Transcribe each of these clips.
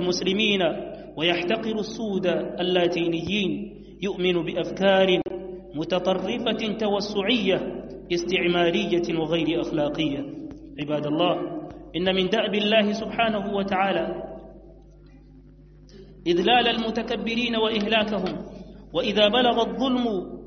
المسلمين ويحتقر السود اللاتينيين يؤمن بأفكار متطرفة توسعية استعمارية وغير أخلاقية عباد الله إن من دأب الله سبحانه وتعالى إذلال المتكبرين وإهلاكهم وإذا بلغ الظلم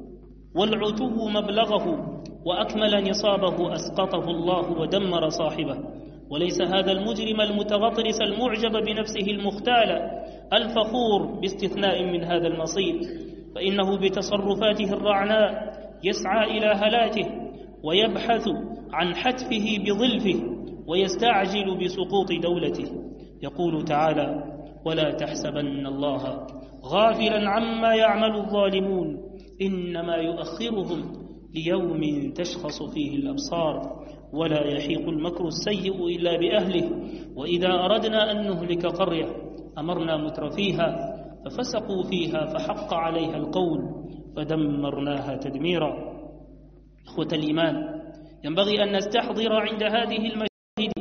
والعتو مبلغه وأكمل نصابه أسقطه الله ودمر صاحبه وليس هذا المجرم المتغطرس المعجب بنفسه المختال الفخور باستثناء من هذا المصير فإنه بتصرفاته الرعناء يسعى إلى هلاته ويبحث عن حتفه بظلفه ويستعجل بسقوط دولته يقول تعالى ولا تحسبن الله غافلا عما يعمل الظالمون إنما يؤخرهم ليوم تشخص فيه الأبصار ولا يحيق المكر السيء إلا بأهله وإذا أردنا أن نهلك قرية أمرنا مترفيها ففسقوا فيها فحق عليها القول فدمرناها تدميرا إخوة الإيمان ينبغي أن نستحضر عند هذه المشاهد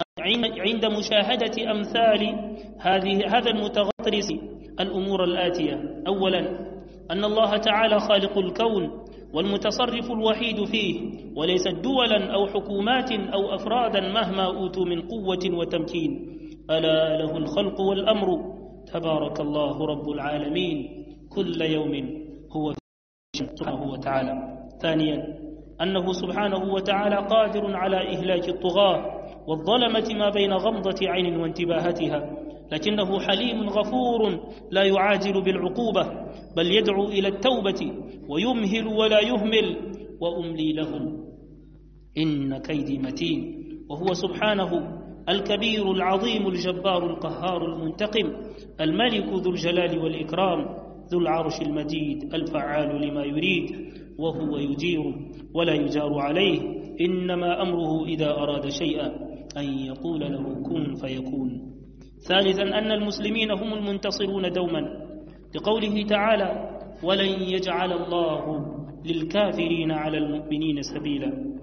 عند مشاهدة أمثال هذه هذا المتغطرس الأمور الآتية أولا أن الله تعالى خالق الكون والمتصرف الوحيد فيه وليست دولا أو حكومات أو أفرادا مهما أوتوا من قوة وتمكين ألا له الخلق والأمر تبارك الله رب العالمين كل يوم هو سبحانه وتعالى ثانيا أنه سبحانه وتعالى قادر على إهلاك الطغاة والظلمة ما بين غمضة عين وانتباهتها لكنه حليم غفور لا يعاجل بالعقوبة بل يدعو إلى التوبة ويمهل ولا يهمل وأملي لهم إن كيدي متين وهو سبحانه الكبير العظيم الجبار القهار المنتقم الملك ذو الجلال والإكرام ذو العرش المجيد الفعال لما يريد وهو يجير ولا يجار عليه إنما أمره إذا أراد شيئا أن يقول له كن فيكون ثالثا أن المسلمين هم المنتصرون دوما لقوله تعالى ولن يجعل الله للكافرين على المؤمنين سبيلا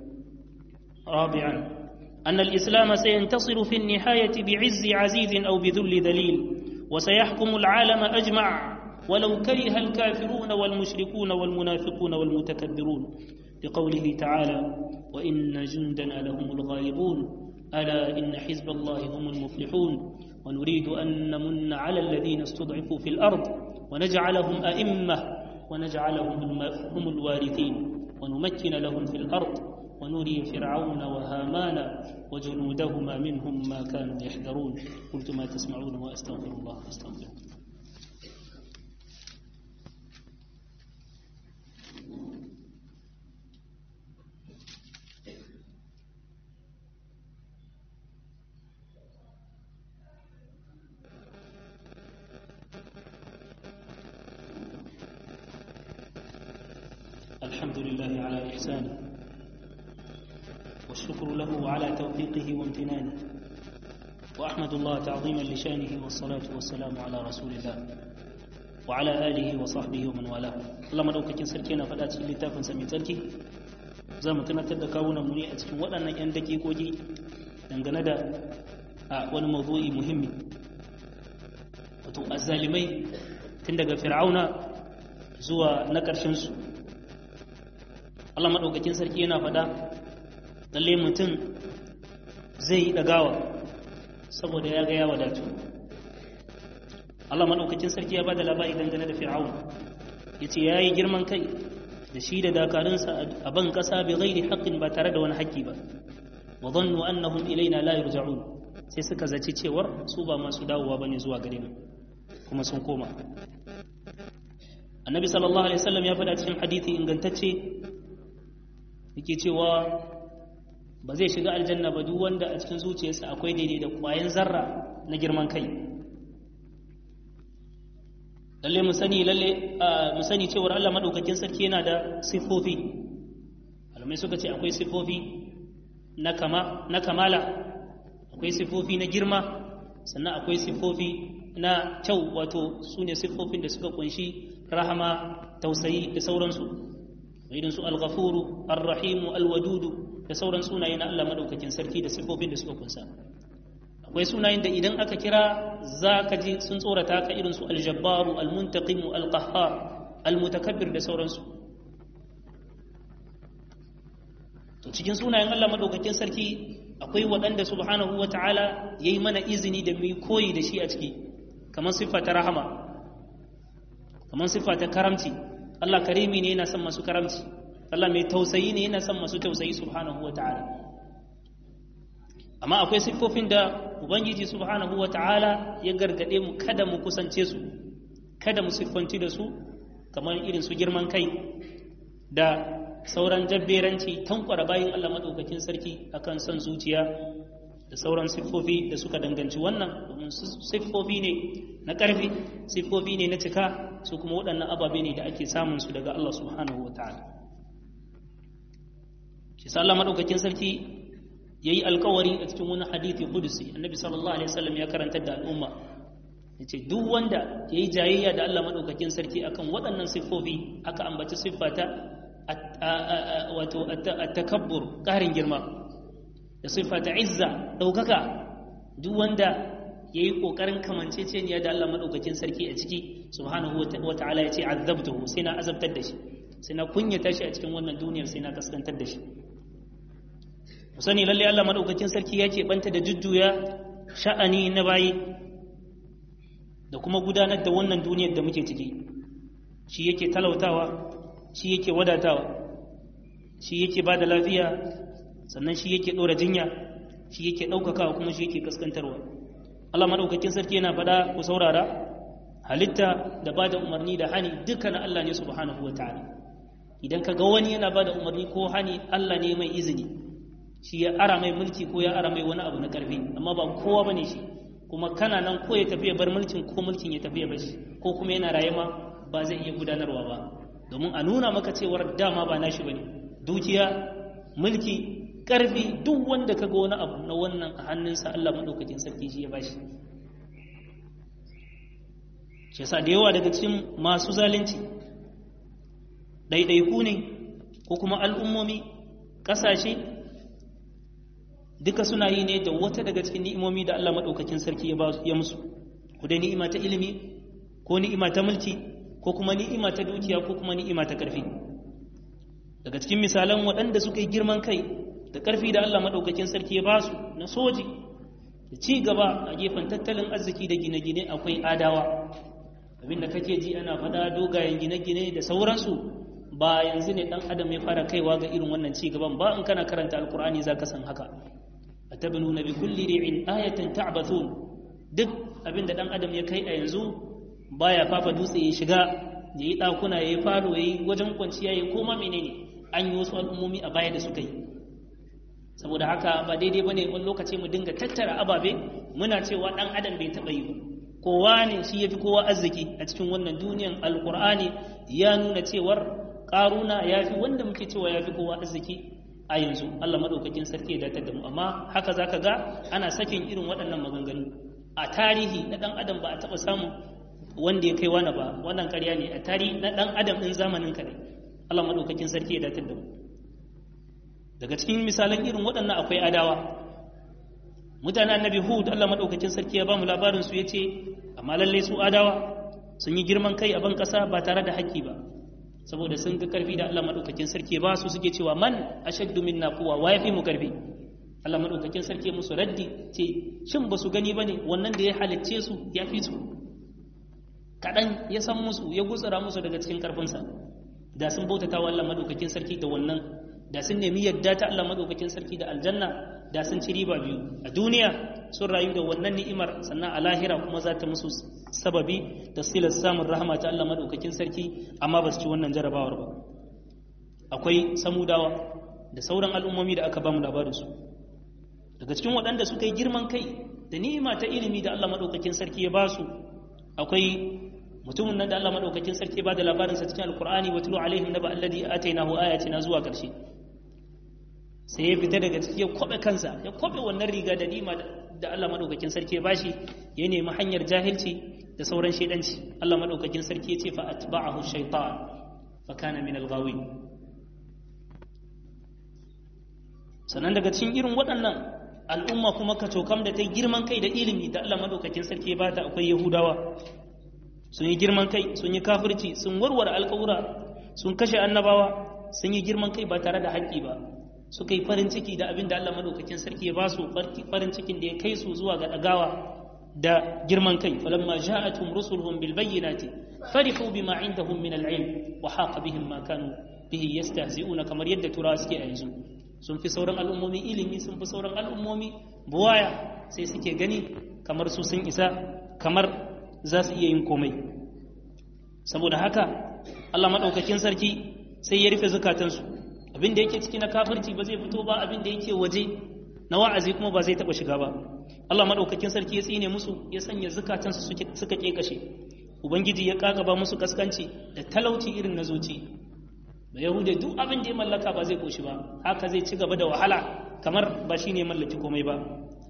رابعا أن الإسلام سينتصر في النهاية بعز عزيز أو بذل ذليل وسيحكم العالم أجمع ولو كره الكافرون والمشركون والمنافقون والمتكبرون لقوله تعالى وإن جندنا لهم الغالبون ألا إن حزب الله هم المفلحون ونريد أن نمن على الذين استضعفوا في الأرض ونجعلهم أئمة ونجعلهم هم الوارثين ونمكن لهم في الأرض ونري فرعون وهامان وجنودهما منهم ما كانوا يحذرون قلت ما تسمعون وأستغفر الله فاستغفروه الحمد لله على إحسانه والشكر له على توفيقه وامتنانه وأحمد الله تعظيما لشانه والصلاة والسلام على رسول الله وعلى آله وصحبه ومن والاه الله مدوكاكين سركينا فدا cikin littafin sa mai tsarki za mu tunatar da kawunan mu ne a cikin waɗannan 'yan dakikoki dangane da a wani mawdu'i muhimmi wato azzalimai tun daga fir'auna zuwa na ƙarshen su Allah maɗaukakin sarki yana faɗa lalle mutum zai yi ɗagawa saboda ya ga ya wadatu Allah maɗaukakin sarki ya ba da labari dangane da fir'aun ya ce ya yi girman kai da shi da dakarunsa a ban ƙasa bai gairi haƙƙin ba tare da wani haƙƙi ba wa zannu annahum ilaina la yurja'un sai suka zaci cewar su ba masu dawowa bane zuwa gare mu kuma sun koma annabi sallallahu alaihi wasallam ya faɗa cikin hadisi ingantacce yake cewa ba zai shiga aljanna ba duk wanda a cikin zuciyarsa akwai daidai da ƙwayan zarra na girman kai lalle mu sani lalle mu sani cewar Allah madaukakin sarki yana da sifofi malamai suka ce akwai sifofi na kama na kamala akwai sifofi na girma sannan akwai sifofi na kyau wato su ne siffofin da suka kunshi rahama tausayi da sauransu irin su al-ghafuru ar-rahimu al-wadudu da sauran sunaye na Allah madaukakin sarki da siffofin da suka kunsa akwai sunayen da idan aka kira za ka ji sun tsorata ka irin su aljabbaru almuntaqimu alqahhar almutakabbir da sauransu to cikin sunayen Allah madaukakin sarki akwai waɗanda subhanahu wata'ala yayi mana izini da mu koyi da shi a ciki kamar siffa ta rahama kamar siffa ta karamci Allah karimi ne yana son masu karamci Allah mai tausayi ne yana son masu tausayi subhanahu wata'ala amma akwai siffofin da ubangiji subhanahu wata'ala ya gargade mu kada mu kusance su kada mu siffanci da su kamar irin su girman kai da sauran jabberanci tankwara bayan Allah maɗaukakin sarki akan son zuciya da sauran siffofi da suka danganci wannan domin siffofi ne na ƙarfi siffofi ne na cika su kuma waɗannan ababe ne da ake samun su daga Allah subhanahu wa ta'ala shi sa Allah maɗaukakin sarki ya yi alkawari a cikin wani hadithi kudusi annabi sallallahu alaihi wasallam ya karantar da al'umma ya ce duk wanda ya yi jayayya da Allah maɗaukakin sarki akan waɗannan siffofi aka ambaci siffata wato takabbur ƙarin girma da siffa ta izza ɗaukaka duk wanda ya yi ƙoƙarin kamanceceniya da Allah maɗaukakin sarki a ciki subhanahu wa ta'ala ya ce azabtuhu sai na azabtar da shi sai na kunyata shi a cikin wannan duniyar sai na kaskantar da shi ku sani lalle Allah maɗaukakin sarki ya ke banta da jujjuya sha'ani na bayi da kuma gudanar da wannan duniyar da muke ciki shi yake talautawa shi yake wadatawa shi yake ba da lafiya sannan shi yake ɗora jinya shi yake ɗaukakawa kuma shi yake kaskantarwa Allah maɗaukakin sarki yana faɗa ku saurara halitta da ba da umarni da hani duka na Allah ne subhanahu wa ta'ala idan ka ga wani yana ba da umarni ko hani Allah ne mai izini shi ya ara mai mulki ko ya ara mai wani abu na ƙarfi amma ba kowa bane shi kuma kana nan ko ya tafi ya bar mulkin ko mulkin ya tafi ya bar shi ko kuma yana raye ma ba zai iya gudanarwa ba domin a nuna maka cewar dama ba nashi bane dukiya mulki karfi duk wanda kaga wani abu na wannan a hannunsa Allah madaukakin sarki shi ya bashi shi yasa da yawa daga cikin masu zalunci ɗaiɗaiku ne ko kuma al'ummomi ƙasashe duka suna yi ne da wata daga cikin ni'imomi da Allah madaukakin sarki ya musu ku dai ni'ima ta ilimi ko ni'ima ta mulki ko kuma ni'ima ta dukiya ko kuma ni'ima ta ƙarfi daga cikin misalan waɗanda suka yi girman kai da ƙarfi da Allah maɗaukakin sarki ya basu na soji da ci gaba a gefen tattalin arziki da gine-gine akwai adawa abinda kake ji ana faɗa dogayen gine-gine da sauransu ba yanzu ne ɗan adam ya fara kaiwa ga irin wannan ci gaban ba in kana karanta alkur'ani za ka san haka a tabinu bi kulli ri'in ayatan ta'bathun duk abinda ɗan adam ya kai a yanzu baya fafa dutse ya shiga ya yi ɗakuna ya yi falo ya yi wajen kwanciya ya koma menene an yi wasu al'ummomi a baya da suka yi saboda haka ba daidai ba ne wani lokaci mu dinga tattara ababe muna cewa ɗan adam bai taɓa yi ba kowa ne shi ya fi kowa arziki a cikin wannan duniyan alkur'ani ya nuna cewar ƙaruna ya fi wanda muke cewa ya fi kowa arziki a yanzu allah maɗaukakin sarki ya datar da mu amma haka za ka ga ana sakin irin waɗannan maganganu a tarihi na ɗan adam ba a taɓa samun wanda ya kai wani ba wannan karya ne a tarihi na ɗan adam ɗin zamanin kare Allah maɗaukakin sarki ya datar da mu daga cikin misalan irin waɗannan akwai adawa mutanen annabi hud Allah maɗaukakin sarki ya ba mu labarin su yace amma lalle su adawa sun yi girman kai a ban ƙasa ba tare da haƙƙi ba saboda sun ga karfi da Allah maɗaukakin sarki ba su suke cewa man ashaddu minna quwwa wa yafi mu karfi Allah maɗaukakin sarki musu raddi ce shin ba su gani bane wannan da ya halicce su ya fi su kaɗan ya san musu ya gutsura musu daga cikin ƙarfinsa da sun bautata wa Allah madaukakin sarki da wannan da sun nemi yadda ta Allah madaukakin sarki da aljanna da sun ci riba biyu a duniya sun rayu da wannan ni'imar sannan a lahira kuma za ta musu sababi da silar samun rahama ta Allah madaukakin sarki amma ba su ci wannan jarabawar ba akwai samudawa da sauran al'ummomi da aka ba mu labarin su daga cikin waɗanda suka yi girman kai da ni'ima ta ilimi da Allah madaukakin sarki ya ba su akwai mutumin nan da Allah madaukakin sarki ba da labarinsa cikin alkur'ani wa tulu alaihim naba alladhi atainahu ayatina zuwa karshe sai ya fita daga ciki ya kwabe kansa ya kwabe wannan riga da nima da Allah madaukakin sarki ya bashi ya nemi hanyar jahilci da sauran shedanci Allah madaukakin sarki ya ce fa atba'ahu shaytan fa kana min al-ghawin sannan daga cikin irin waɗannan al'umma kuma ka cokam da ta girman kai da ilimi da Allah madaukakin sarki ba ta akwai yahudawa sun yi girman kai sun yi kafirci sun warware alƙawura sun kashe annabawa sun yi girman kai ba tare da haƙƙi ba suka yi farin ciki da abin da Allah madaukakin sarki ya ba su farin cikin da ya kai su zuwa ga ɗagawa da girman kai falamma ja'atuhum rusuluhum bil bayyinati farihu bima indahum min al ilm wa haqa bihim ma kanu bihi yastahzi'una kamar yadda turawa suke a yanzu sun fi sauran al'ummomi ilimi sun fi sauran al'ummomi buwaya sai suke gani kamar su sun isa kamar za su iya yin komai saboda haka Allah maɗaukakin sarki sai ya rufe zukatansu abin da yake ciki na kafirci ba zai fito ba abin da yake waje na wa'azi kuma ba zai taɓa shiga ba Allah maɗaukakin sarki ya tsine musu ya sanya zukatansu suka ƙeƙashe ubangiji ya ƙaƙaba musu kaskanci da talauci irin na zuci da yahude duk abin da ya mallaka ba zai koshi ba haka zai ci gaba da wahala kamar ba shi ne mallaki komai ba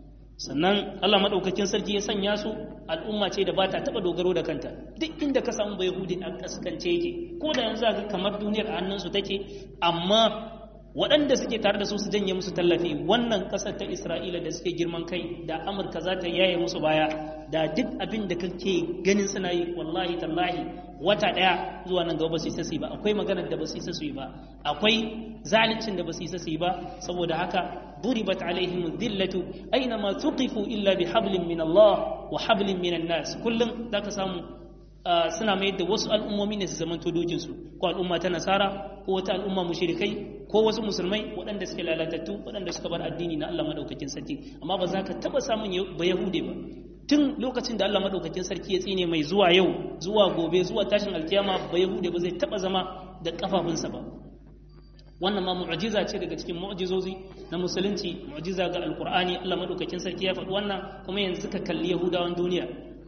sannan allah maɗaukakin sarki ya sanya su al'umma ce da ba ta taɓa dogaro da kanta duk inda ka samu ba yahudi a kaskance yake ko da yanzu ga kamar duniyar a hannunsu take amma waɗanda suke tare da su su janye musu tallafi wannan ƙasar ta isra'ila da suke girman kai da amurka za ta yaye musu baya da duk abin da kake ganin suna yi wallahi tallahi wata ɗaya zuwa nan gaba ba su isa su yi ba akwai maganar da ba su isa su yi ba akwai zaluncin da ba su isa su yi ba saboda haka ضربت عليهم الذلة أينما تقفوا إلا بحبل من الله وحبل من الناس كلهم ذاك سامو suna mai da wasu al'ummomi ne su zamanto dojinsu ko al'umma ta nasara ko wata al'umma mushrikai ko wasu musulmai waɗanda suke lalatattu waɗanda suka bar addini na Allah madaukakin sarki amma ba za ka taɓa samun ba yahude ba tun lokacin da Allah madaukakin sarki ya tsine mai zuwa yau zuwa gobe zuwa tashin alkiyama ba yahude ba zai taɓa zama da kafafunsa ba wannan ma mu'jiza ce daga cikin mu'jizozi na musulunci mu'jiza ga alqur'ani Allah madaukakin sarki ya faɗi wannan kuma yanzu ka kalli yahudawan duniya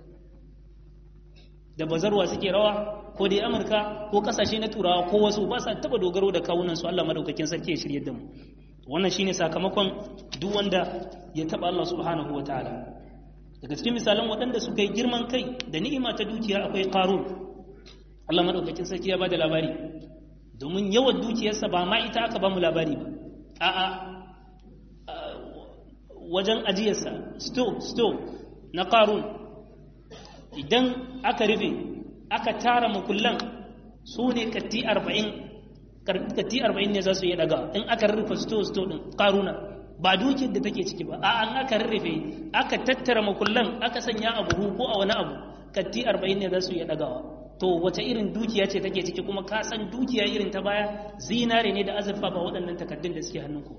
da bazarwa suke rawa ko dai amurka ko kasashe na turawa ko wasu ba sa taba dogaro da kawunan su Allah madaukakin sarki ya shirye da mu wannan shine sakamakon duk wanda ya taba Allah subhanahu wataala daga cikin misalan waɗanda suka yi girman kai da ni'ima ta dukiya akwai qarun Allah madaukakin sarki ya bada labari domin yawan dukiyarsa ba ma ita aka ba mu labari ba a'a wajen ajiyarsa store store na qarun idan aka rufe aka tara makullan su ne katti arba'in katti arba'in ne za su yi daga in aka rufe sto sto din karuna ba dukiyar da take ciki ba a an aka rufe aka tattara makullan aka sanya a buhu ko a wani abu katti arba'in ne za su yi dagawa to wace irin dukiya ce take ciki kuma ka san dukiya irin ta baya zinare ne da azurfa ba waɗannan takaddun da suke hannunku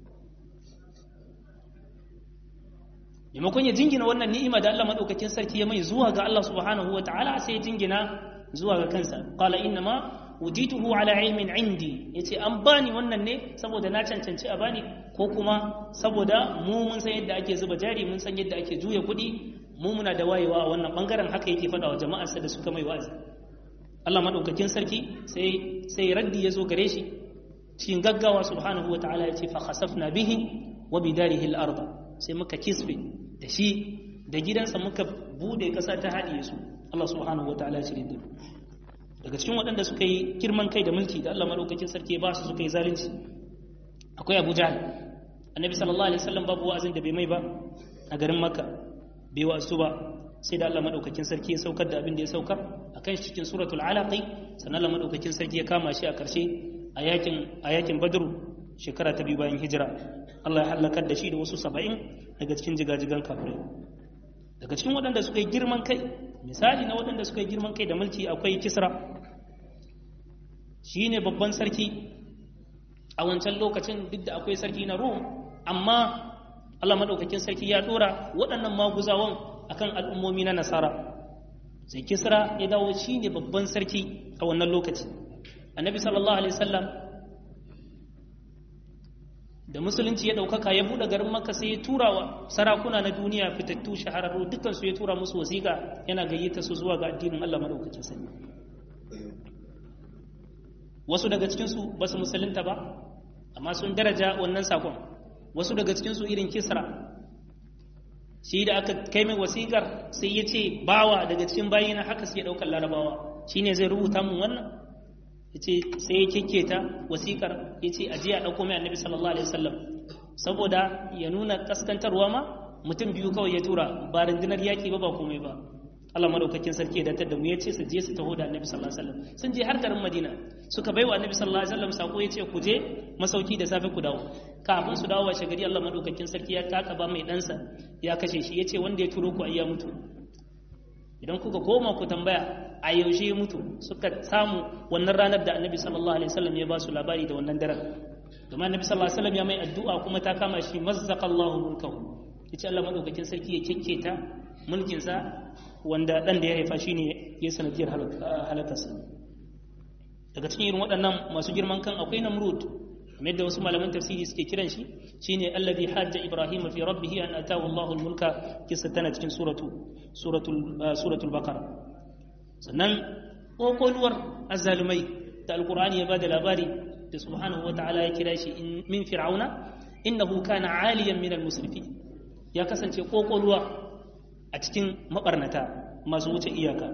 maimakon ya jingina wannan ni'ima da Allah madaukakin sarki ya mai zuwa ga Allah subhanahu wataala sai ya jingina zuwa ga kansa qala inna ma udituhu ala ilmin indi yace an bani wannan ne saboda na cancanci a bani ko kuma saboda mu mun san yadda ake zuba jari mun san yadda ake juya kuɗi mu muna da wayewa a wannan bangaren haka yake faɗa wa jama'arsa da suka mai wa'azi Allah madaukakin sarki sai sai raddi ya zo gare shi cikin gaggawa subhanahu wataala yace fa khasafna bihi wa bidarihi al-ardh sai muka kisfe da shi da gidansa muka bude ƙasa ta haɗiye su Allah subhanahu wa ta'ala shirin da daga cikin waɗanda suka yi girman kai da mulki da Allah maɗaukakin sarki ba su suka yi zalunci akwai Abu Jahl annabi sallallahu alaihi wasallam babu wa'azin da bai mai ba a garin Makka bai wa'azu ba sai da Allah maɗaukakin sarki ya saukar da abin da ya saukar akan shi cikin suratul alaqi sannan Allah maɗaukakin sarki ya kama shi a ƙarshe a yakin a yakin Badr shekara ta biyu bayan hijira Allah ya halakar da shi da wasu saba'in daga cikin jigajigan kafirai daga cikin waɗanda suka yi girman kai misali na waɗanda suka yi girman kai da mulki akwai kisra shi ne babban sarki a wancan lokacin duk da akwai sarki na rom amma Allah maɗaukakin sarki ya ɗora waɗannan maguzawan akan al'ummomi na nasara sai kisra ya dawo shi ne babban sarki a wannan lokaci annabi sallallahu alaihi wasallam da musulunci ya ɗaukaka ya buɗe garin maka sai ya tura wa sarakuna na duniya fitattu shahararru dukkan su ya tura musu wasiƙa yana gayyata su zuwa ga addinin Allah madaukakin sani wasu daga cikin su ba su musulunta ba amma sun daraja wannan sakon wasu daga cikin su irin kisra shi da aka kai mai wasiƙar sai ya ce bawa daga cikin bayina haka suke ɗaukar larabawa shine zai rubuta mun wannan yace sai ya kekketa wasikar yace aje a dauko mai annabi sallallahu alaihi wasallam saboda ya nuna kaskantarwa ma mutum biyu kawai ya tura ba rundunar yaƙi ba ba komai ba Allah madaukakin sarki ya datar da mu ya ce su je su taho da Annabi sallallahu alaihi wasallam sun je har garin Madina suka baiwa Annabi sallallahu alaihi wasallam sako ya ce ku je masauki da safe ku dawo kafin su dawo washe gari Allah madaukakin sarki ya kakaba mai ɗansa ya kashe shi ya ce wanda ya turo ku ayya mutu idan kuka koma ku tambaya a yaushe ya mutu suka samu wannan ranar da Annabi sallallahu alaihi wasallam ya ba su labari da wannan daren domin Annabi sallallahu alaihi wasallam ya mai addu'a kuma ta kama shi mazzaqallahu mulkahu yace Allah madaukakin sarki ya kekketa mulkinsa wanda dan da ya haifa shine ya sanadiyar halakarsa daga cikin irin waɗannan masu girman kan akwai namrud kamar da wasu malaman tafsiri suke kiran shi shine alladhi hajja ibrahim fi rabbih an atahu Allahu mulka kisa tana cikin suratu suratul suratul baqara sannan kokoluwar azzalumai da alqur'ani ya bada labari da subhanahu wataala ya kira shi min fir'auna innahu kana aliyan min al-musrifin ya kasance kokoluwa a cikin mabarnata masu wuce iyaka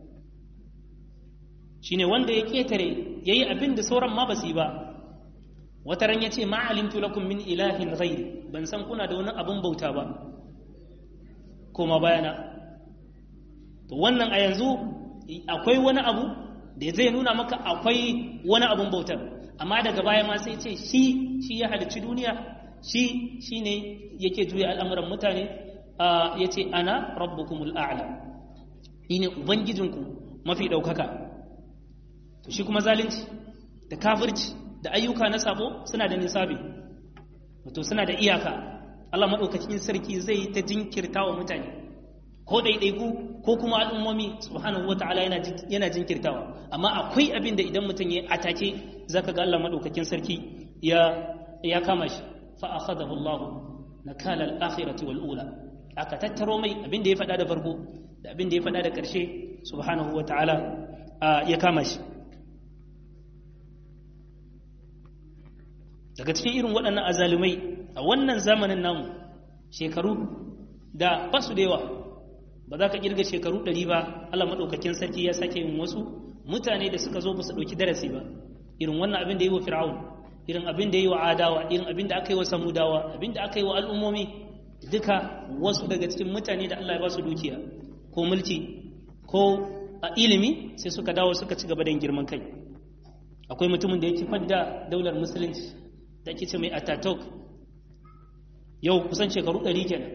shine wanda ya ketare yayi abin da sauran ma basu yi ba wata ran yace ma alimtu lakum min ilahin ghairi ban san kuna da wani abun bauta ba koma bayana to wannan a yanzu akwai wani abu da zai nuna maka akwai wani abun bautar amma daga baya ma sai ce shi shi ya halicci duniya shi shine yake juya al'amuran mutane ya ce ana rabbukumul a'la ni ne ubangijinku mafi ɗaukaka to shi kuma zalunci da kafirci da ayyuka na sabo suna da nisabi wato suna da iyaka Allah maɗaukakin sarki zai ta jinkirta wa mutane ko ɗaiɗaiku ko kuma al'ummomi subhanahu wata'ala yana jinkirtawa amma akwai abin da idan mutum ya atake zaka ga Allah maɗaukakin sarki ya kama shi fa akhadahu Allah nakala al-akhirati wal ula aka tattaro mai abin da ya faɗa da farko da abin da ya faɗa da ƙarshe subhanahu wa ta'ala ya kama shi daga cikin irin waɗannan azalumai a wannan zamanin namu shekaru da basu da yawa ba za ka ƙirga shekaru ɗari ba Allah maɗaukakin sarki ya sake yin wasu mutane da suka zo ba su ɗauki darasi ba irin wannan abin da yi wa fir'aun irin abin da yi wa adawa irin abin da aka yi wa samudawa abin da aka yi wa al'ummomi duka wasu daga cikin mutane da Allah ya ba su dukiya ko mulki ko a ilimi sai suka dawo suka ci gaba da girman kai akwai mutumin da ya kifar da daular musulunci da ake ce mai atatok yau kusan shekaru ɗari kenan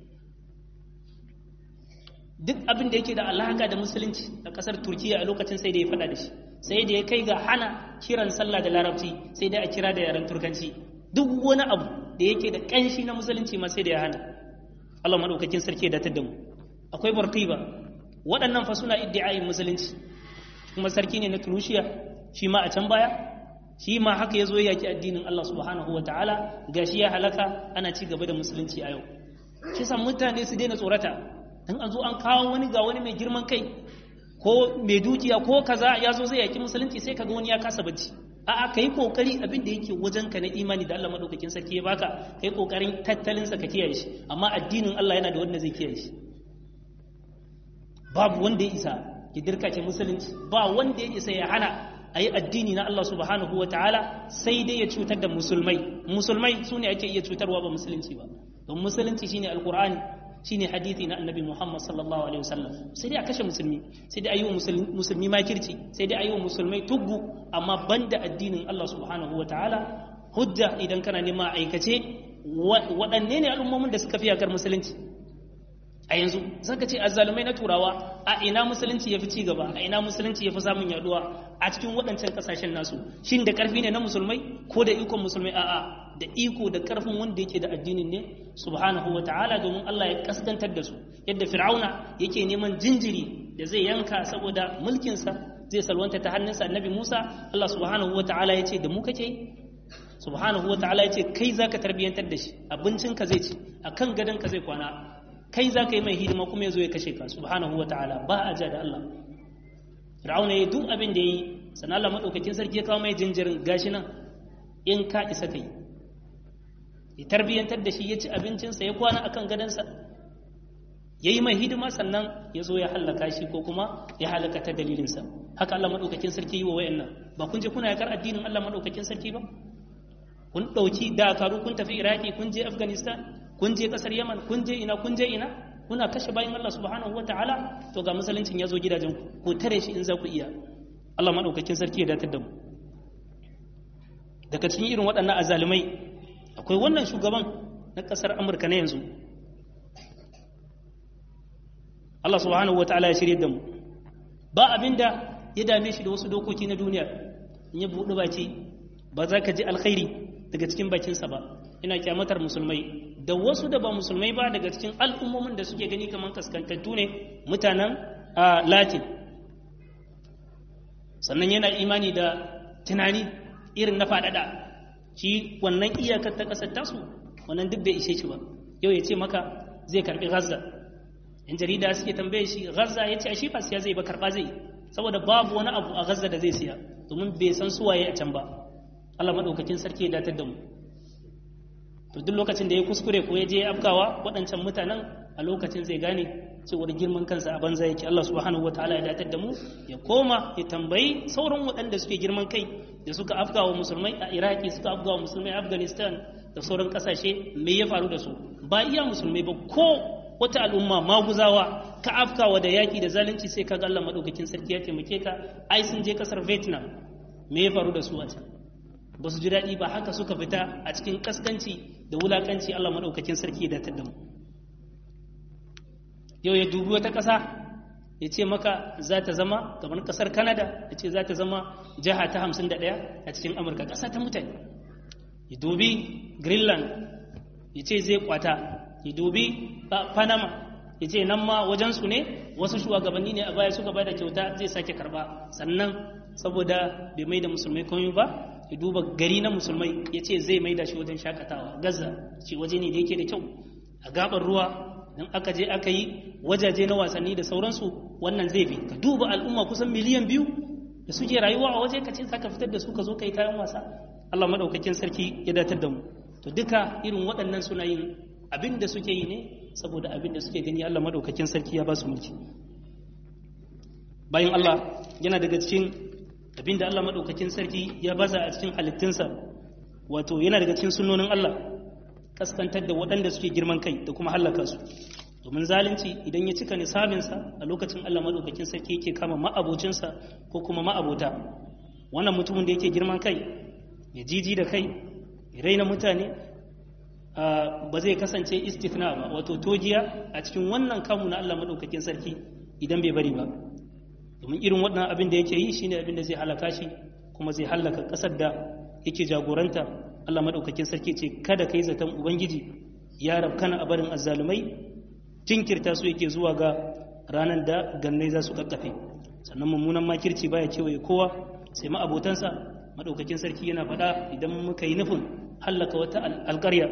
duk abin da yake da alaka da musulunci a ƙasar turkiya a lokacin sai da ya faɗa da shi sai da ya kai ga hana kiran sallah da larabci sai da a kira da yaren turkanci duk wani abu da yake da ƙanshi na musulunci ma sai da ya hana Allah maɗaukakin sarki da mu akwai barqiba waɗannan fa suna iddi'ayin musulunci kuma sarki ne na Tunisia shi ma a can baya shi ma haka yazo ya yaki addinin Allah subhanahu wataala gashi ya halaka ana ci gaba da musulunci a yau shi san mutane su daina tsorata dan an zo an kawo wani ga wani mai girman kai ko mai dukiya ko kaza ya zo zai yaki musulunci sai kaga wani ya kasa bacci a'a ka yi kokari abin da yake wajen ka na imani da Allah madaukakin sarki ya baka kai kokarin tattalin sa ka kiyaye shi amma addinin Allah yana da wanda zai kiyaye shi babu wanda ya isa ya dirkace musulunci ba wanda ya isa ya hana a yi addini na Allah subhanahu wataala sai dai ya cutar da musulmai musulmai su ne ake iya cutarwa ba musulunci ba don musulunci shine alqur'ani shine hadithi na annabi Muhammad sallallahu alaihi wasallam sai dai a kashe musulmi sai dai a yi wa musulmi makirci sai dai a yi wa musulmai tuggu amma banda addinin Allah subhanahu wataala hujja idan kana nema aikace waɗanne ne al'ummomin da suka fi yakar musulunci a yanzu zaka ce azzalumai na turawa a ina musulunci ya fi ci gaba a ina musulunci ya fi samun yaduwa a cikin waɗancan ƙasashen nasu shin da ƙarfi ne na musulmai ko da ikon musulmai a'a da iko da ƙarfin wanda yake da addinin ne subhanahu wa ta'ala domin Allah ya kaskantar da su yadda fir'auna yake neman jinjiri da zai yanka saboda mulkinsa zai salwanta ta hannunsa annabi Musa Allah subhanahu wa ta'ala ya ce da mu kake subhanahu wa ta'ala ya ce kai zaka tarbiyantar da shi abincinka zai ci akan gadonka zai kwana kai za ka yi mai hidima kuma ya zo ya kashe ka subhanahu wa ta'ala ba a ja da Allah fir'auna ya duk abin da ya yi sannan Allah maɗaukakin sarki ya kawo mai jinjirin gashi nan in ka isa ka yi ya tarbiyyantar da shi ya ci abincinsa ya kwana akan gadansa ya yi mai hidima sannan ya zo ya hallaka shi ko kuma ya halaka ta dalilinsa haka Allah maɗaukakin sarki yi wa wayannan ba kun je kuna yakar addinin Allah maɗaukakin sarki ba kun ɗauki dakaru kun tafi iraki kun je afghanistan kun je ƙasar yaman kun je ina kun je ina kuna kashe bayan allah subhanahu wa ta'ala to ga musuluncin ya zo gidajen ku tare shi in za ku iya allah maɗaukakin sarki ya datar da mu daga cikin irin waɗannan azalumai akwai wannan shugaban na ƙasar amurka na yanzu allah subhanahu wa ta'ala ya shirye da mu ba abinda ya dame shi da wasu dokoki na duniya in ya buɗe baki ba za ka ji alkhairi daga cikin bakinsa ba ina kyamatar musulmai da wasu da ba musulmai ba daga cikin al'ummomin da suke gani kamar kaskantattu ne mutanen latin sannan yana imani da tunani irin na faɗaɗa shi wannan iyakar ta ƙasar tasu wannan duk bai ishe shi ba yau ya ce maka zai karɓi gaza yan jarida suke tambaye shi gaza ya ce a shi ba siya zai ba karɓa zai saboda babu wani abu a gaza da zai siya domin bai san suwaye a can ba Allah maɗaukakin sarki ya datar da mu to duk lokacin da ya kuskure ko ya je afkawa waɗancan mutanen a lokacin zai gane cewar girman kansa a banza yake Allah subhanahu wataala ya datar da mu ya koma ya tambayi sauran waɗanda suke girman kai da suka afkawa musulmai a Iraki suka afkawa musulmai a Afghanistan da sauran ƙasashe me ya faru da su ba iya musulmai ba ko wata al'umma maguzawa ka afkawa da yaki da zalunci sai kaga Allah madaukakin sarki ya taimake ka ai sun je kasar Vietnam me ya faru da su a can ba su ji daɗi ba haka suka fita a cikin kaskanci da wulakanci Allah madaukakin sarki ya datar da mu yau ya dubi wata ƙasa ya ce maka za ta zama kamar ƙasar Canada ya ce za ta zama jiha ta hamsin da ɗaya a cikin Amurka ƙasa ta mutane ya dubi Greenland ya ce zai kwata ya dubi Panama ya ce nan ma wajensu ne wasu shugabanni ne a baya suka bada kyauta zai sake karba sannan saboda bai mai da musulmai komai ba ya duba gari na musulmai ya ce zai mai da shi wajen shakatawa gaza ce waje ne da yake da kyau a gabar ruwa don aka je aka yi wajaje na wasanni da sauransu wannan zai fi ka duba al'umma kusan miliyan biyu da suke rayuwa a waje ka ce za ka fitar da su ka zo ka yi kayan wasa allah maɗaukakin sarki ya datar da mu to duka irin waɗannan suna yin abin da suke yi ne saboda abin da suke gani Allah madaukakin sarki ya ba su mulki bayan Allah yana daga cikin abin da Allah madaukakin sarki ya baza a cikin halittunsa wato yana daga cikin sunnonin Allah kaskantar da waɗanda suke girman kai da kuma hallaka su domin zalunci idan ya cika nisabinsa a lokacin Allah madaukakin sarki yake kama ma'abocinsa ko kuma ma'abota wannan mutumin da yake girman kai ya jiji da kai ya raina mutane ba zai kasance istithna ba wato togiya a cikin wannan kamu na Allah madaukakin sarki idan bai bari ba domin irin wannan abin da yake yi shine abin da zai halaka shi kuma zai halaka kasar da yake jagoranta Allah madaukakin sarki ce kada kai zaton ubangiji ya rabkana a barin azzalumai jinkirta su yake zuwa ga ranar da gannai za su kakkafe sannan mummunan makirci baya kewaye kowa sai ma abotansa madaukakin sarki yana faɗa idan muka yi nufin hallaka wata alƙarya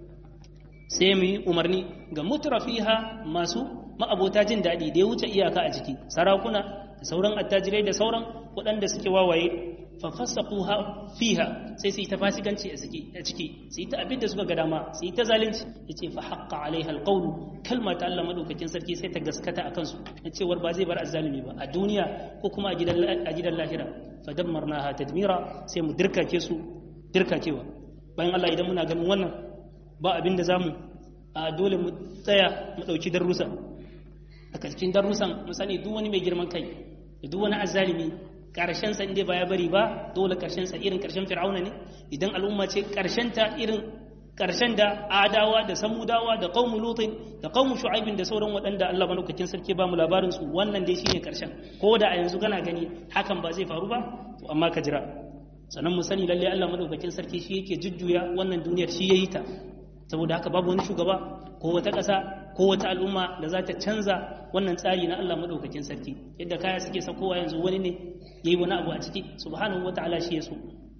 sai mu yi umarni ga mutrafiha masu ma'abota jin daɗi da ya wuce iyaka a ciki sarakuna da sauran attajirai da sauran waɗanda suke wawaye fafassaquha fiha sai su yi ta fasikanci a ciki su yi ta abin da suka ga dama su yi ta zalunci yace fa haqqa alaiha alqawlu kalma ta Allah madaukakin sarki sai ta gaskata akan su na cewar ba zai bar azzalimi ba a duniya ko kuma a gidan a gidan lahira fa dammarnaha tadmira sai mu dirkake su dirkakewa bayan Allah idan muna ganin wannan ba abin da za mu a dole mu tsaya mu ɗauki darussa a cikin darussan mu sani duk wani mai girman kai da duk wani azzalimi karshen sa inda ba ya bari ba dole karshen sa irin karshen fir'auna ne idan al'umma ce karshen ta irin karshen da adawa da samudawa da qaumu lutin da qaumu shu'aibin da sauran waɗanda Allah madaukakin sarki ba mu labarin su wannan dai shine karshen ko da a yanzu kana gani hakan ba zai faru ba to amma ka jira sannan mu sani lalle Allah madaukakin sarki shi yake jujjuya wannan duniyar shi yayi ta saboda haka babu wani shugaba ko wata ƙasa ko wata al'umma da za ta canza wannan tsari na Allah madaukakin sarki yadda kaya suke sakowa yanzu wani ne yayi wani abu a ciki subhanahu wataala shi yaso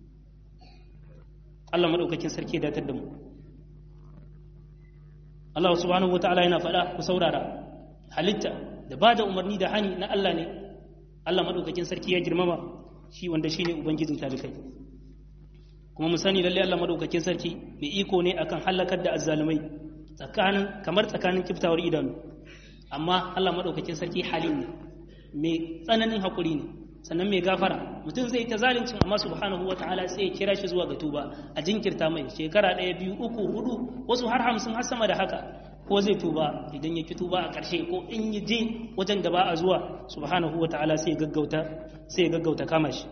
Allah madaukakin sarki ya datar da mu Allah subhanahu wataala yana faɗa ku saurara halitta da ba da umarni da hani na Allah ne Allah madaukakin sarki ya girmama shi wanda shine ubangijin talikai kuma mu sani lalle Allah madaukakin sarki mai iko ne akan halakar da azzalumai tsakanin kamar tsakanin kiftawar idanu amma Allah madaukakin sarki halim ne mai tsananin hakuri ne sannan mai gafara mutum zai ta zalincin amma subhanahu wataala sai ya kira shi zuwa ga tuba a jinkirta mai shekara ɗaya biyu uku hudu wasu har hamsin har sama da haka ko zai tuba idan ya ki tuba a ƙarshe ko in ya je wajen da ba a zuwa subhanahu wataala sai ya gaggauta sai ya gaggauta kama shi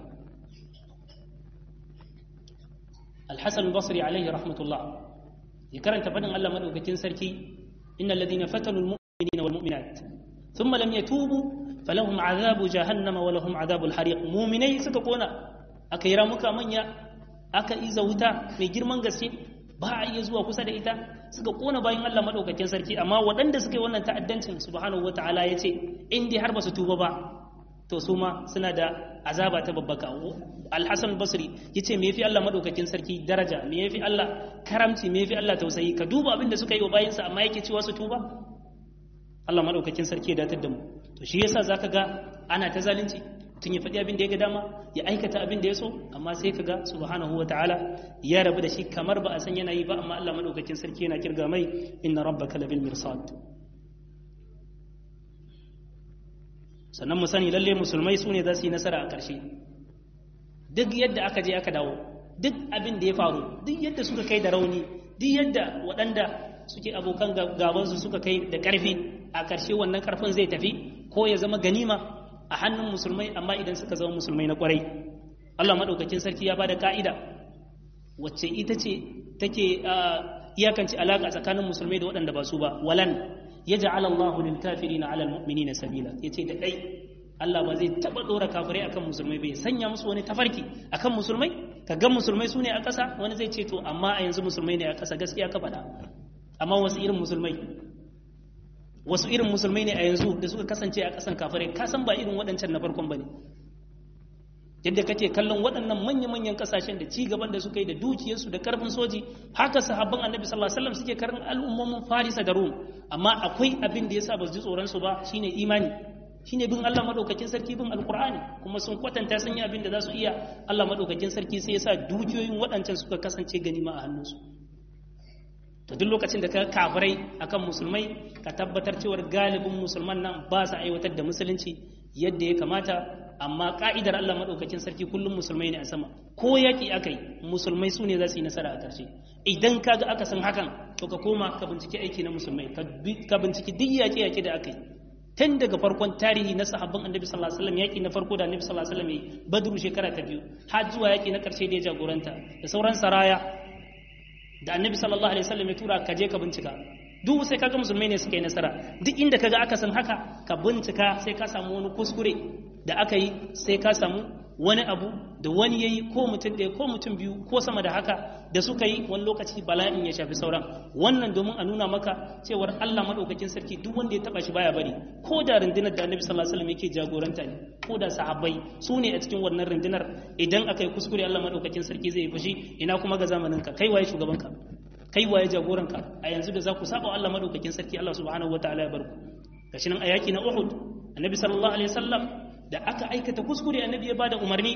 الحسن البصري عليه رحمة الله يكرن تفدن الله مدوكتين سركي إن الذين فتنوا المؤمنين والمؤمنات ثم لم يتوبوا فلهم عذاب جهنم ولهم عذاب الحريق مؤمني سكقونا أكيرا مكا منيا أكا إذا وتا في جرمان غسي ba a iya zuwa kusa da ita suka kona bayan Allah madaukakin sarki amma waɗanda suka yi wannan ta'addancin subhanahu wataala yace in dai har ba su tuba ba to su ma suna da azaba ta babbaka alhassan basri ya ce me yafi Allah madaukakin sarki daraja me yafi Allah karamci me yafi Allah tausayi ka duba abin da suka yi wa bayansa amma yake cewa su tuba Allah madaukakin sarki ya datar da mu to shi yasa zaka ga ana ta zalunci tun ya faɗi abin da ya ga dama ya aikata abin da ya so amma sai ka ga subhanahu wa ta'ala ya rabu da shi kamar ba a san yana yi ba amma Allah madaukakin sarki yana kirga mai inna rabbaka labil mirsad sannan mu sani lalle musulmai su ne za su yi nasara a ƙarshe duk yadda aka je aka dawo duk abin da ya faru duk yadda suka kai da rauni duk yadda waɗanda suke abokan gabansu suka kai da ƙarfi a ƙarshe wannan ƙarfin zai tafi ko ya zama ganima a hannun musulmai amma idan suka zama musulmai na ƙwarai Allah maɗaukakin sarki ya bada ka'ida wacce ita ce take iyakance alaƙa tsakanin musulmai da waɗanda ba su ba walan yaj'al Allahu lil kafirina 'ala al mu'minina sabila yace da dai Allah ba zai taba dora kafirai akan musulmai bai sanya musu wani tafarki akan musulmai ka ga musulmai su ne a ƙasa wani zai ce to amma a yanzu musulmai ne a ƙasa gaskiya ka faɗa amma wasu irin musulmai wasu irin musulmai ne a yanzu da suka kasance a ƙasan kafirai ka san ba irin waɗancan na farkon bane yadda kake kallon waɗannan manya-manyan ƙasashen da ci gaban da suka yi da dukiyarsu da ƙarfin soji haka sahabban annabi sallallahu alaihi wasallam suke karin al'ummomin farisa da rum amma akwai abin da yasa ba su ji tsoron su ba shine imani shine bin Allah madaukakin sarki bin alqur'ani kuma sun kwatanta sun yi abin da za su iya Allah madaukakin sarki sai yasa dukiyoyin waɗancan suka kasance ganima a hannunsu to duk lokacin da ka kafirai akan musulmai ka tabbatar cewa galibin musulman nan ba su aiwatar da musulunci yadda ya kamata amma ka'idar Allah maɗaukakin sarki kullum musulmai ne a sama ko yaƙi aka yi musulmai su ne za su yi nasara a ƙarshe idan ka ga aka san hakan to ka koma ka binciki aiki na musulmai ka binciki duk yaƙe-yaƙe da aka yi tun daga farkon tarihi na sahabban annabi sallallahu alaihi wasallam yaƙi na farko da annabi sallallahu alaihi wasallam yi badru shekara ta biyu har zuwa yaƙi na ƙarshe da ya jagoranta da sauran saraya da annabi sallallahu alaihi wasallam ya tura ka je ka bincika duk sai kaga musulmai ne suka yi nasara duk inda kaga aka san haka ka bincika sai ka samu wani kuskure da aka yi sai ka samu wani abu da wani yayi ko mutum ɗaya ko mutum biyu ko sama da haka da suka yi wani lokaci bala'in ya shafi sauran wannan domin a nuna maka cewar Allah madaukakin sarki duk wanda ya taba shi baya bari ko da rundunar da Annabi sallallahu alaihi wasallam yake jagoranta ne ko da sahabbai su ne a cikin wannan rundunar idan aka yi kuskure Allah madaukakin sarki zai yi fushi ina kuma ga zamanin ka kai waye shugaban ka kai waye jagoranka a yanzu da za ku saba Allah madaukakin sarki Allah subhanahu wataala ya bar ku gashi nan a yaki na Uhud Annabi sallallahu alaihi wasallam da aka aikata kuskure Annabi ya bada umarni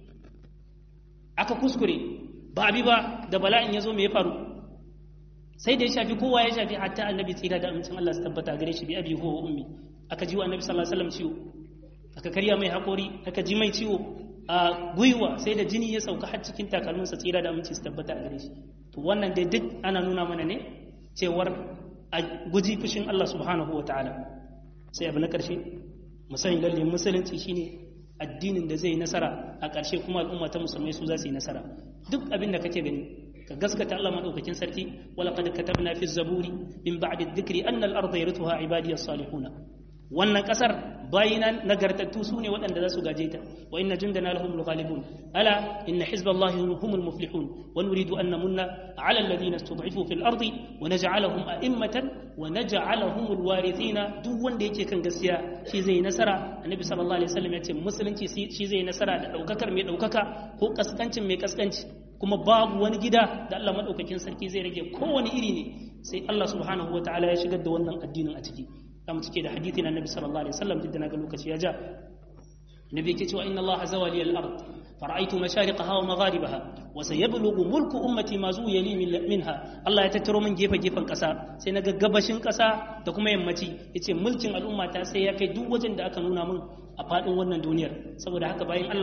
aka kuskure ba abi ba da bala'in ya zo me ya faru sai da ya shafi kowa ya shafi hatta Annabi tsira da amincin Allah su tabbata gare shi bi abi ko ummi aka ji wa Annabi sallallahu alaihi wasallam ciwo aka karya mai hakori aka ji mai ciwo a gwiwa sai da jini ya sauka har cikin takalminsa tsira da aminci su tabbata a gare shi to wannan dai duk ana nuna mana ne cewar a guji fushin Allah subhanahu wa ta'ala sai abu na ƙarshe musayin lalle musulunci shine addinin da zai nasara a ƙarshe kuma al'umma ta musulmai su za su yi nasara duk abin da kake gani ka gaskata Allah madaukakin sarki wala qad katabna fi zaburi min ba'di dhikri anna al-ardha yarithuha ibadiyas salihuna wannan kasar bayina nagartattu su ne waɗanda za su gaje ta wa inna jundana lahum ghalibun ala inna hizballahi humul muflihun wa nuridu an namunna ala alladhina istud'ifu fil ardi wa naj'alahum a'immatan wa naj'alahum alwarithina duk wanda yake kan gaskiya shi zai nasara annabi sallallahu alaihi wasallam ya ce musulunci shi zai nasara da daukakar mai daukaka ko kaskancin mai kaskanci kuma babu wani gida da Allah madaukakin sarki zai rage kowane iri ne sai Allah subhanahu wataala ya shigar da wannan addinin a ciki zamu cike da hadithi na Nabi sallallahu alaihi wasallam duk da naga lokaci ya ja Nabi yake cewa inna Allah zawali al-ard fara'aytu mashariqaha wa magharibaha wa sayablughu mulku ummati ma zuya li minha Allah ya tattaro min gefe gefen kasa sai naga gabashin kasa da kuma yammaci yace mulkin al'umma ta sai ya kai duk wajen da aka nuna min a fadin wannan duniyar saboda haka bayan Allah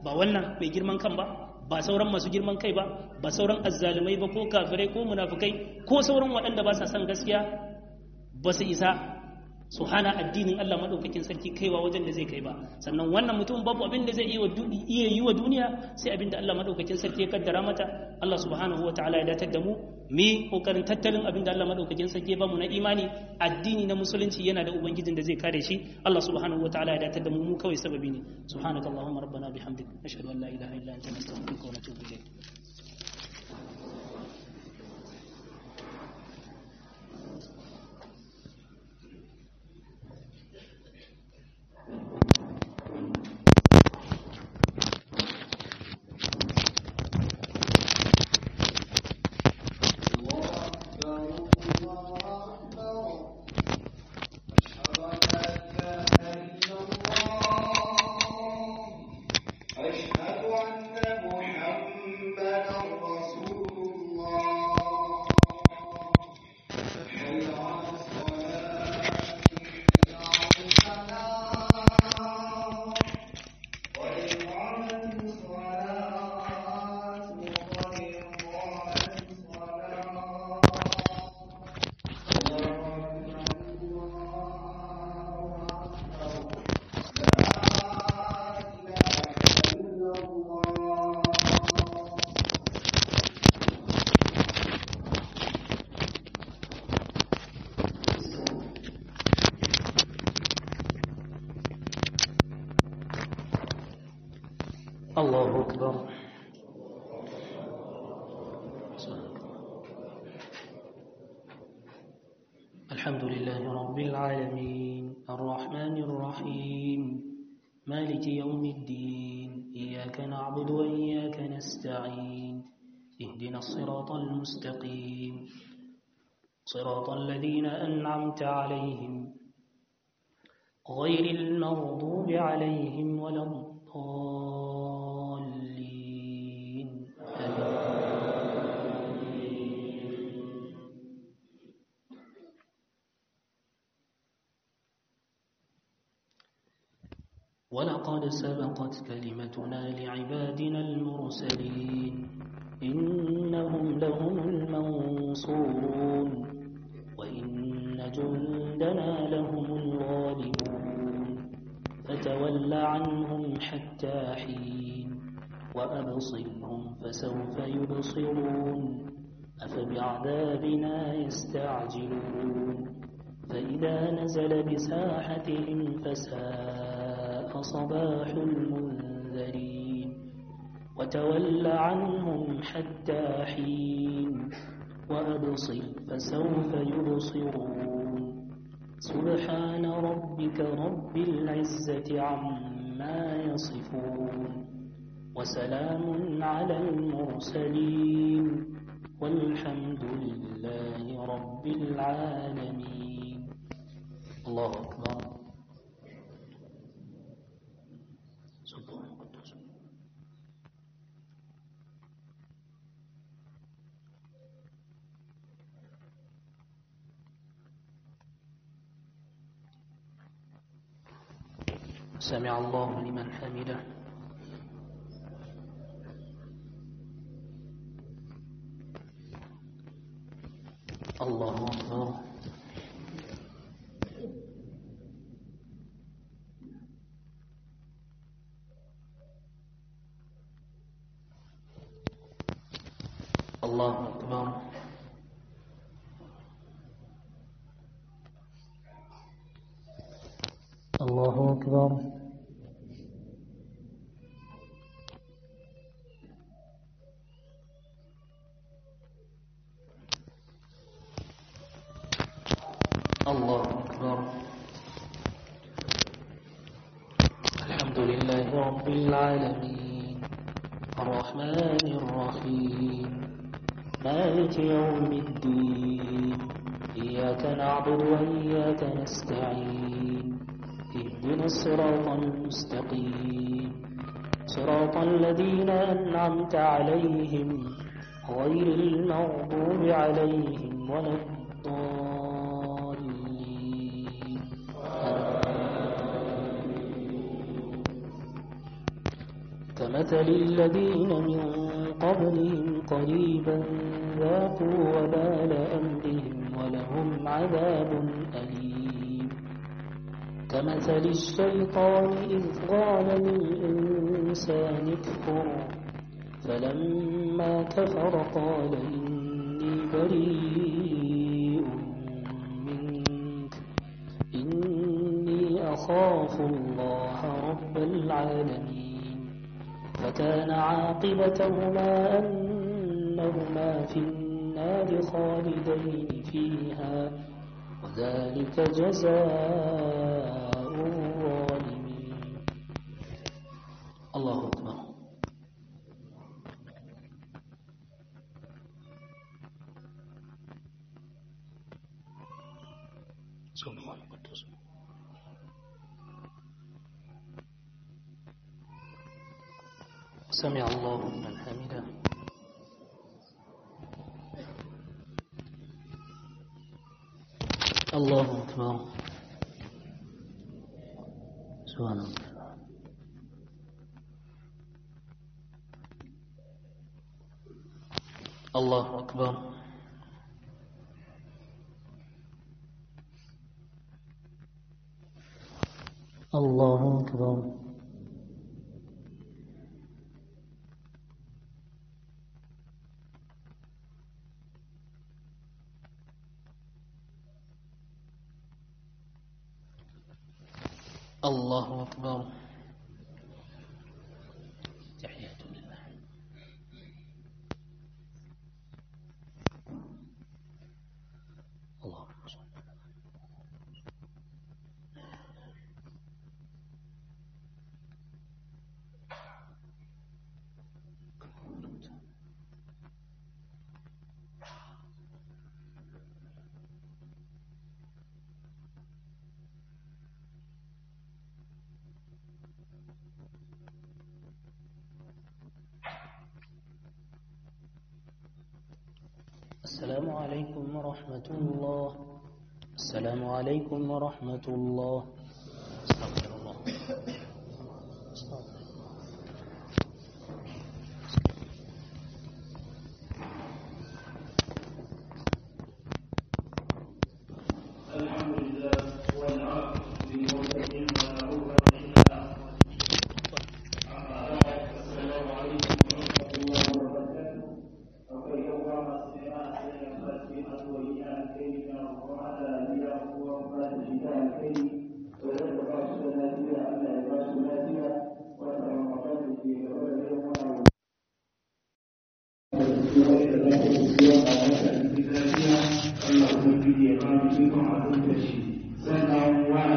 ba wannan mai girman kan ba ba sauran masu girman kai ba ba sauran azzalumai ba ko kafirai ko munafukai ko sauran waɗanda ba sa son gaskiya ba su isa su hana addinin Allah madaukakin sarki kaiwa wajen da zai kai ba sannan wannan mutum babu abin da zai iya yi wa duniya sai abin da Allah madaukakin sarki ya kaddara mata Allah subhanahu wataala ya datar da mu mi kokarin tattalin abin da Allah madaukakin sarki ya bamu na imani addini na musulunci yana da ubangijin da zai kare shi Allah subhanahu wataala ya datar da mu mu kawai sababi ne subhanakallahumma rabbana bihamdik ashhadu an la ilaha illa anta nastaghfiruka wa natubu ilayk الله أكبر الحمد لله رب العالمين الرحمن الرحيم مالك يوم الدين إياك نعبد وإياك نستعين اهدنا الصراط المستقيم صراط الذين أنعمت عليهم غير المغضوب عليهم ولا الضالين ولقد سبقت كلمتنا لعبادنا المرسلين إنهم لهم المنصورون وإن جندنا لهم الغالبون فتول عنهم حتى حين وأبصرهم فسوف يبصرون أفبعذابنا يستعجلون فإذا نزل بساحتهم فساء صباح المنذرين وتول عنهم حتى حين وأبصر فسوف يبصرون سبحان ربك رب العزة عما يصفون وسلام على المرسلين والحمد لله رب العالمين الله أكبر سبحان قدوس سمع الله لمن حمده الله أكبر الله أكبر الله أكبر الله أكبر الحمد لله رب العالمين الرحمن الرحيم مالك يوم الدين إياك نعبد وإياك نستعين اهدنا الصراط المستقيم صراط الذين أنعمت عليهم غير المغضوب عليهم ولا الضالين كمثل الذين من قبلهم قريبا ذاقوا وبال أمرهم ولهم عذاب أليم كمثل الشيطان إذ قال للإنسان اكفر فلما كفر قال إني بريء منك إني أخاف الله رب العالمين فكان عاقبتهما أنهما في النار خالدين فيها وذلك جزاء الظالمين الله أكبر سبحان القدوس سمع الله من حمده الله أكبر سبحان الله الله أكبر الله أكبر الله أكبر تحية لله اللهم صل على السلام عليكم ورحمة الله السلام عليكم ورحمة الله استغفر الله استغفر الله الحمد لله والعاقبة للمتقين ولا عدوان إلا على الظالمين. أما بعد السلام عليكم ورحمة الله وبركاته akwai yawa masu nema a cikin fasfin addu'o'i na alkhairi na roƙon Allah ya biya kowa ba da shi da alkhairi wadanda ba su da lafiya Allah ya ba su lafiya wata ramadan da ke gaba da yin wani Allah kuma ya ba mu ikon abin da shi